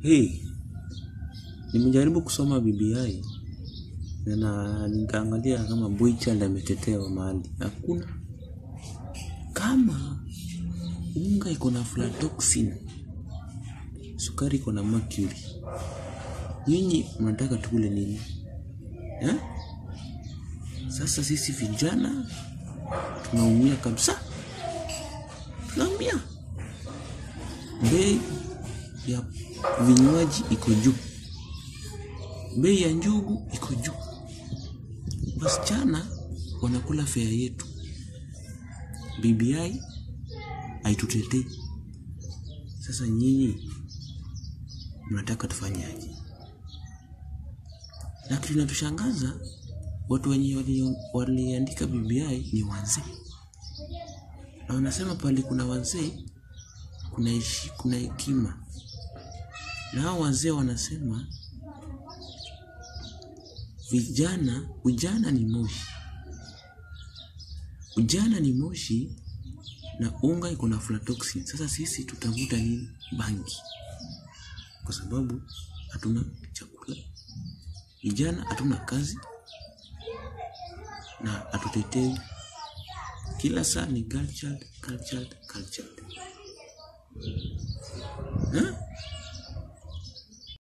Hey, nimejaribu kusoma BBI na nikaangalia kama boy child ametetewa mahali. Hakuna. Kama unga iko na aflatoxin, sukari iko na mercury, nyinyi mnataka tukule nini eh? Sasa sisi vijana tunaumia kabisa, tunaumia. Bei ya vinywaji iko juu, bei ya njugu iko juu, wasichana wanakula fea yetu. BBI haitutetei. Sasa nyinyi mnataka tufanyaje? Na kitu kinatushangaza watu wenye wali- waliandika BBI ni wazee, na wanasema pale kuna wazee kuna heshi- kuna hekima, na hao wazee wanasema vijana, ujana ni moshi, ujana ni moshi na unga iko na aflatoxin. Sasa sisi tutavuta nini? Bangi, kwa sababu hatuna chakula, vijana hatuna kazi na hatutetei. Kila saa ni girl child, girl child, girl child. Eh?